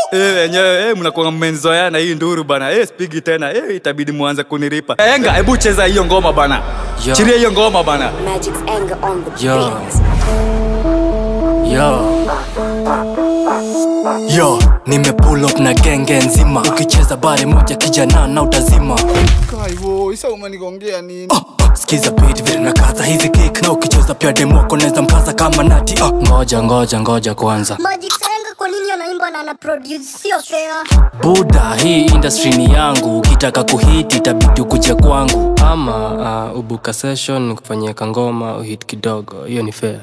Eh, wenyewe eh, mnakuwa mmenzoeana hii nduru bana. Eh, spigi tena. Eh, itabidi muanze kuniripa. Enga, hebu cheza hiyo ngoma bana. Yo. Chiria hiyo ngoma bana. Magic's anger on the Yo. beat. Yo. Yo, nime pull up na genge nzima ukicheza bare moja kijana na utazima Kaivo, isa umenigongea nini? Ah, skiza beat vile na kaza hizi kick na ukicheza pia demoko neza mkaza kama nati ah. ngoja ngoja ngoja kwanza Magic's anger kwa nini anaimba na ana produce sio fair. buda hii industry ni yangu ukitaka kuhiti itabidi ukuje kwangu ama uh, ubuka session kufanyia kangoma uhit kidogo hiyo ni fair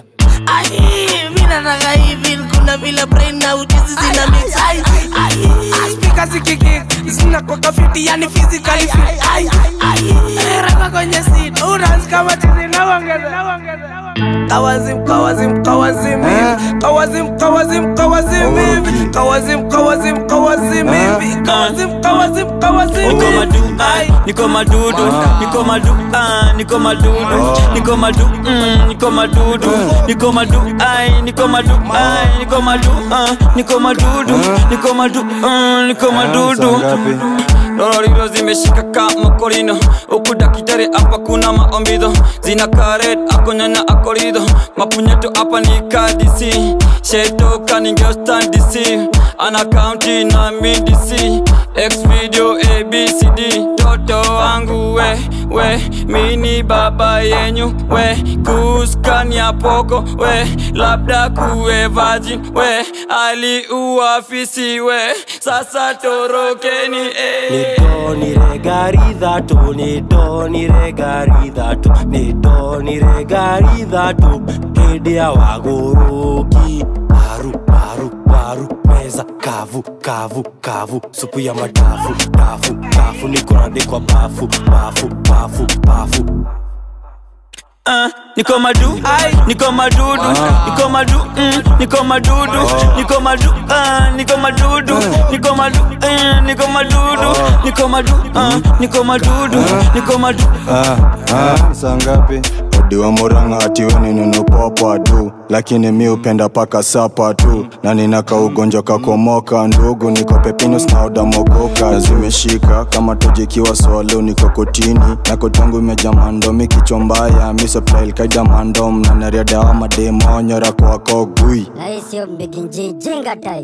mi nataka hivi kuna vile brain na ujuzi zina mix ai ai speaker zikiki zinakuwa fiti yani physically fit ai ai rapa kwenye seat unaanza kama tizi na ongeza kawazim kawazim kawazim hivi kawazim kawazim kawazim hivi kawazim kawazim kawazim hivi kawazim kawazim kawazim niko hivi madu ai niko madudu niko madu ah, niko madudu niko madu mm, niko madudu niko madu ai niko madu ai niko madu ah, niko madudu niko madu ah, niko madudu Lororiro zimeshika kama korino huku dakitari hapa kuna maombido zina karet akonyanya akorido mapunyeto hapa ni kadisi shetoka ningeostandisi ana kaunti na midisi x video abcd toto wangu we we mini baba yenyu we kuskania poko we labda kuwe virgin we aliuafisi we sasa torokeni eh. nidoniregaridhatu nidoniregaridhatu nidoniregaridhatu hĩndĩ ya wagũrũki paru paru paru meza kavu kavu kavu supu ya madafu dafu dafu nikonandĩkwa bafu bafu bafu bafu Ah, niko madu niko madudu niko madu mm, niko madudu niko madu ah, niko madudu niko madu eh, niko madudu niko madu ah, niko madudu niko madu Ah, ah, saa ngapi odiwa muranga atiwe ninunupopwa tu lakini mi upenda paka sapa tu na ninaka ugonjwa kakomoka ndugu niko pepinus na odamogoka zimeshika kama tojikiwa swalo niko kotini na kotangu imeja mandomi kichwa mbaya misoplailkaida mandom na nariadawa mademonyora kwako gui Na hii sio mbiginji jinga type.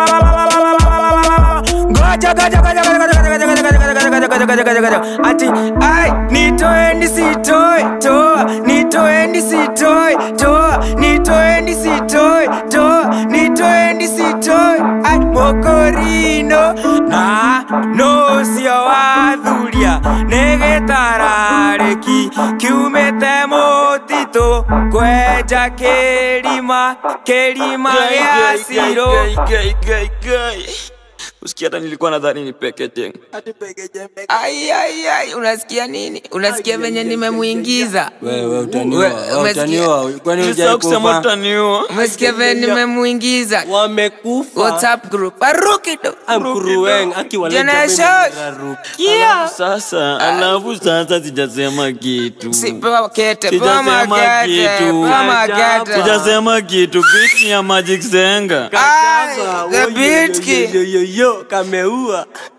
ngoja ngoja ngoja ngoja ngoja ngoja ngoja ngoja ngoja ngoja ngoja ngoja ngoja ngoja ati ai nitoeni sitoi toa nitoeni sitoi toa nitoeni sitoi toa nitoeni sitoi ai mokorino na no sio wathuria nĩgĩtararĩki kiumĩte mũtitũ kwenja kĩrima kĩrima gĩa cirũ usikia hata nilikuwa nadhani ni pekete Ai, ai, ai, unasikia nini? Unasikia venye nimemuingiza? wewe utaniua We- wewe umesikia? utaniua kwani Nilisahau kusema hujaikufa utaniua Umesikia venye nimemuingiza? wamekufa WhatsApp group. Aruki tu. amkurueng Generation. Kia. sasa alafu sasa sijasema kitu Si pewa kete, pewa Sijasema makete, kitu. pewa makete. sijasema kitu biti ya magic zenga Ai, the beat kid. yoyoyo kameua